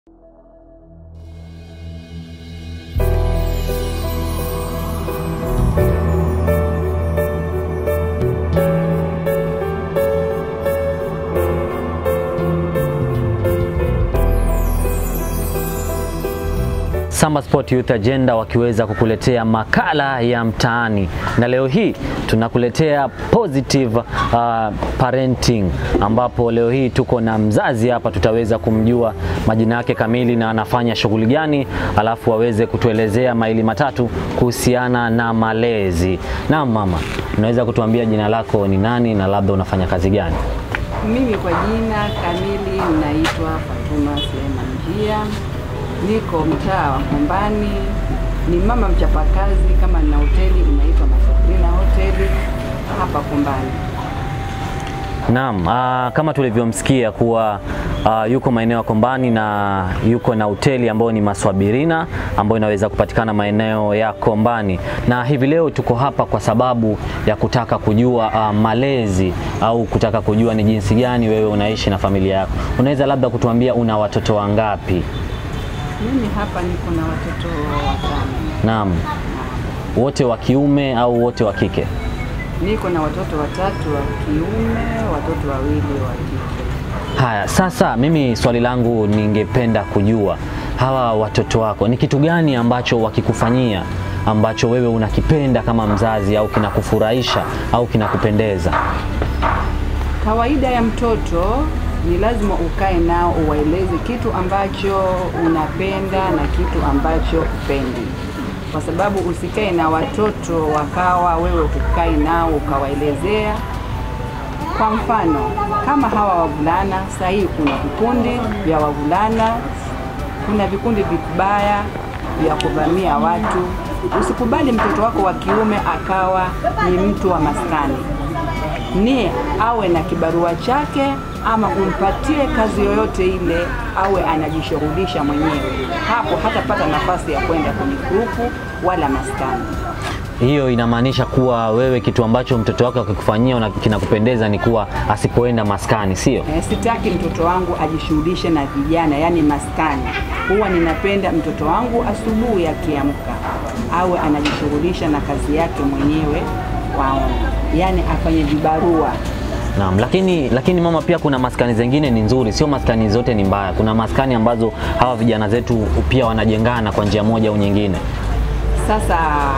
Samba Sport Youth Agenda wakiweza kukuletea makala ya mtaani, na leo hii tunakuletea positive uh, parenting, ambapo leo hii tuko na mzazi hapa, tutaweza kumjua majina yake kamili na anafanya shughuli gani, alafu aweze kutuelezea maili matatu kuhusiana na malezi. Naam mama, unaweza kutuambia jina lako ni nani na labda unafanya kazi gani? Mimi kwa jina kamili naitwa Fatuma Suleiman Njia, niko mtaa wa Kombani, ni mama mchapakazi. Kama nina hoteli inaitwa Masakrina Hoteli hapa Kombani. Naam, ah, kama tulivyomsikia kuwa ah, yuko maeneo ya Kombani na yuko na hoteli ambayo ni Maswabirina ambayo inaweza kupatikana maeneo ya Kombani, na hivi leo tuko hapa kwa sababu ya kutaka kujua ah, malezi au kutaka kujua ni jinsi gani wewe unaishi na familia yako. Unaweza labda kutuambia una watoto wangapi? Mimi hapa niko na watoto watano, Naam, wote wa kiume au wote wa kike? niko na watoto watatu wa kiume, watoto wawili wa kike. Haya, sasa mimi swali langu ningependa kujua hawa watoto wako ni kitu gani ambacho wakikufanyia ambacho wewe unakipenda kama mzazi au kinakufurahisha au kinakupendeza? Kawaida ya mtoto ni lazima ukae nao uwaeleze kitu ambacho unapenda na kitu ambacho upendi, kwa sababu usikae na watoto wakawa wewe kukai nao ukawaelezea. Kwa mfano kama hawa wavulana, sasa hii kuna vikundi vya wavulana, kuna vikundi vibaya vya kuvamia watu. Usikubali mtoto wako wa kiume akawa ni mtu wa maskani ni awe na kibarua chake ama umpatie kazi yoyote ile, awe anajishughulisha mwenyewe. Hapo hatapata nafasi ya kwenda kwenye grupu wala maskani. Hiyo inamaanisha kuwa wewe kitu ambacho mtoto wako akikufanyia una- kinakupendeza ni kuwa asipoenda maskani, sio? Eh, sitaki mtoto wangu ajishughulishe na vijana, yani maskani. Huwa ninapenda mtoto wangu asubuhi akiamka awe anajishughulisha na kazi yake mwenyewe, waona, yani afanye vibarua. Naam, lakini lakini mama, pia kuna maskani zingine ni nzuri, sio maskani zote ni mbaya. Kuna maskani ambazo hawa vijana zetu pia wanajengana kwa njia moja au nyingine. Sasa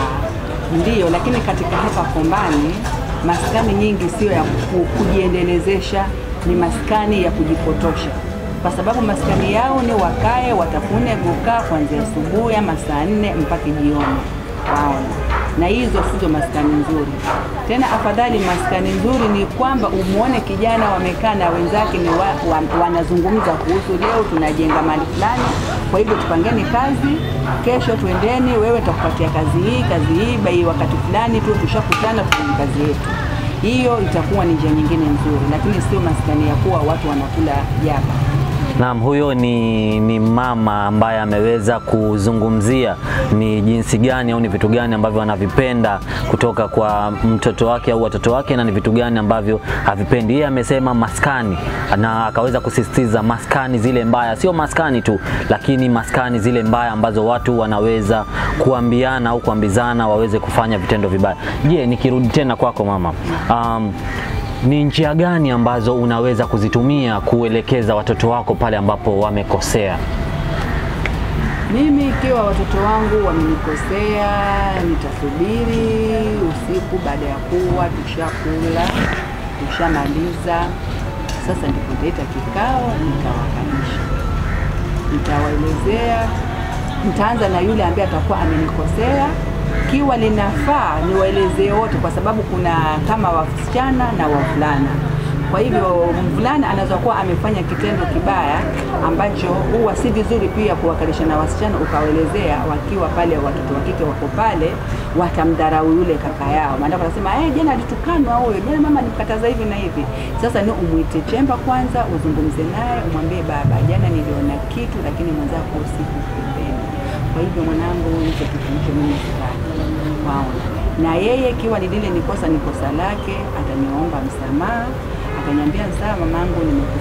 ndiyo, lakini katika hapa Kombani maskani nyingi sio ya ku- kujiendelezesha, ni maskani ya kujipotosha, kwa sababu maskani yao ni wakae watafune gukaa kuanzia asubuhi ama saa nne mpaka jioni, waona na hizo sizo maskani nzuri. Tena afadhali maskani nzuri ni kwamba umuone kijana wamekaa na wenzake ni wa, wa, wanazungumza kuhusu leo tunajenga mali fulani, kwa hivyo tupangeni kazi, kesho twendeni, wewe tutakupatia kazi hii kazi hii bai wakati fulani tu tushakutana tufanye kazi yetu. Hiyo itakuwa ni njia nyingine nzuri, lakini sio maskani ya kuwa watu wanakula jaba. Naam, huyo ni, ni mama ambaye ameweza kuzungumzia ni jinsi gani au ni vitu gani ambavyo anavipenda kutoka kwa mtoto wake au watoto wake na ni vitu gani ambavyo havipendi. Yeye amesema maskani na akaweza kusisitiza maskani zile mbaya, sio maskani tu, lakini maskani zile mbaya ambazo watu wanaweza kuambiana au kuambizana waweze kufanya vitendo vibaya. Je, nikirudi tena kwako mama, um, ni njia gani ambazo unaweza kuzitumia kuelekeza watoto wako pale ambapo wamekosea? Mimi ikiwa watoto wangu wamenikosea, nitasubiri usiku baada ya kuwa tushakula, tushamaliza. Sasa ndipo nitaita kikao, nitawakalisha, nitawaelezea. Nitaanza na yule ambaye atakuwa amenikosea, kiwa linafaa niwaelezee wote, kwa sababu kuna kama wasichana na wavulana. Kwa hivyo mvulana anaweza kuwa amefanya kitendo kibaya ambacho huwa si vizuri pia kuwakalisha na wasichana ukawaelezea, wakiwa pale watoto wa kike wako pale, watamdharau yule kaka yao, maana wanasema eh, jana alitukanwa huyo, jana mama alimkataza hivi na hivi. Sasa ni umwite chemba kwanza, uzungumze naye, umwambie baba, jana niliona kitu, lakini mwenzako sikupenda. Kwa hivyo mwanangu, hicho kitu hicho mimi sitaki, waona na yeye ikiwa ni lile ni kosa ni kosa lake, ataniomba msamaha, ataniambia sawa, mamangu, nimekusikia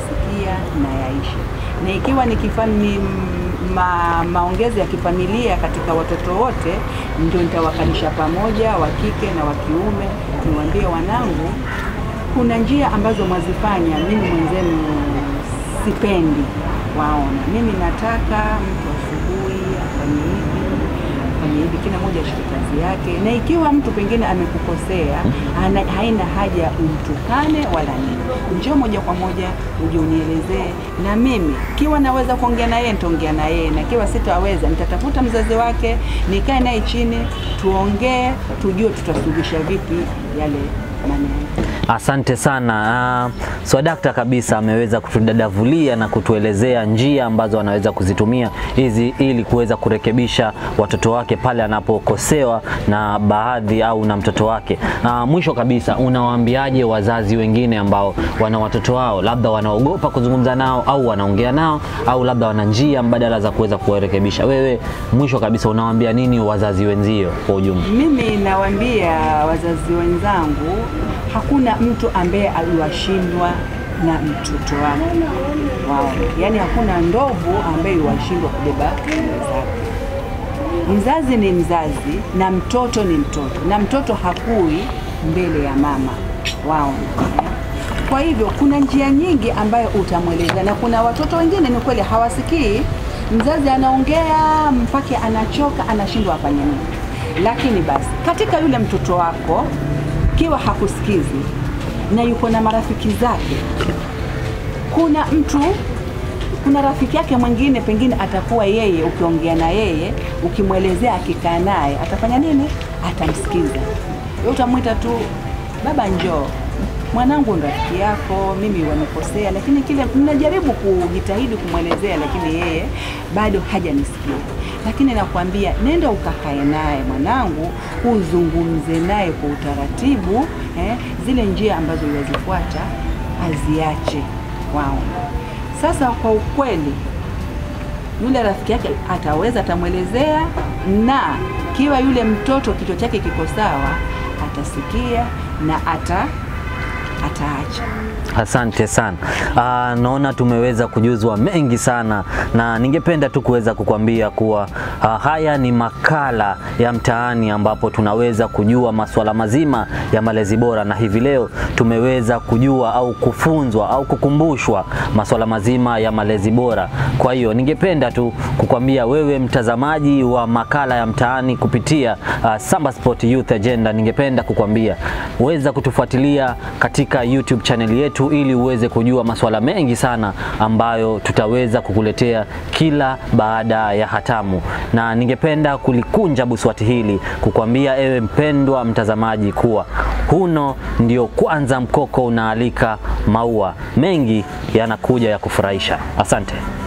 pamoja na yaishe, na ikiwa ni kifami, ma, maongezi ya kifamilia katika watoto wote, ndio nitawakalisha pamoja wa kike na wa kiume, niwaambie wanangu, kuna njia ambazo mwazifanya, mimi mwenzenu sipendi waona. Mimi nataka mtu asubuhi afanye hivi afanye hivi, kila mmoja ashike kazi yake, na ikiwa mtu pengine amekukosea, ana, haina haja umtukane wala nini, njoo moja kwa moja uje unielezee, na mimi kiwa naweza kuongea na yeye nitaongea na yeye, na kiwa sitaweza nitatafuta mzazi wake, nikae naye chini, tuongee, tujue tutasuluhisha vipi yale maneno. Asante sana. Uh, Swadakta kabisa ameweza kutudadavulia na kutuelezea njia ambazo anaweza kuzitumia hizi ili kuweza kurekebisha watoto wake pale anapokosewa na baadhi au na mtoto wake. Uh, mwisho kabisa, unawaambiaje wazazi wengine ambao wana watoto wao labda wanaogopa kuzungumza nao au wanaongea nao au labda wana njia mbadala za kuweza kuwarekebisha? Wewe mwisho kabisa unawaambia nini wazazi wenzio kwa ujumla? Mimi nawaambia wazazi wenzangu, hakuna mtu ambaye aliwashindwa na mtoto wake wao, yaani hakuna ndovu ambaye iwashindwa kubeba nywele zake. Mzazi ni mzazi na mtoto ni mtoto, na mtoto hakui mbele ya mama wao. Kwa hivyo kuna njia nyingi ambayo utamweleza, na kuna watoto wengine ni kweli hawasikii. Mzazi anaongea mpaka anachoka, anashindwa afanye nini. Lakini basi katika yule mtoto wako kiwa hakusikizi na yuko na marafiki zake, kuna mtu kuna rafiki yake mwingine pengine atakuwa yeye, ukiongea na yeye, ukimwelezea, akikaa naye atafanya nini? Atamsikiza. Wewe utamwita tu, baba, njoo mwanangu, ndo rafiki yako, mimi wamekosea, lakini kile mnajaribu kujitahidi kumwelezea, lakini yeye bado hajanisikia. Lakini nakwambia nenda ukakae naye mwanangu, uzungumze naye kwa utaratibu eh, zile njia ambazo yazifuata aziache wao. Sasa kwa ukweli, yule rafiki yake ataweza, atamwelezea, na kiwa yule mtoto kichwa chake kiko sawa, atasikia na ata ataacha. Asante sana. Aa, naona tumeweza kujuzwa mengi sana na ningependa tu kuweza kukwambia kuwa aa, haya ni makala ya mtaani ambapo tunaweza kujua masuala mazima ya malezi bora, na hivi leo tumeweza kujua au kufunzwa au kukumbushwa masuala mazima ya malezi bora. Kwa hiyo ningependa tu kukwambia wewe mtazamaji wa makala ya mtaani kupitia uh, Samba Sport Youth Agenda, ningependa kukwambia weza kutufuatilia katika YouTube channel yetu ili uweze kujua masuala mengi sana ambayo tutaweza kukuletea kila baada ya hatamu, na ningependa kulikunja buswati hili kukwambia ewe mpendwa mtazamaji kuwa huno ndio kwanza mkoko unaalika maua mengi yanakuja ya kufurahisha. Asante.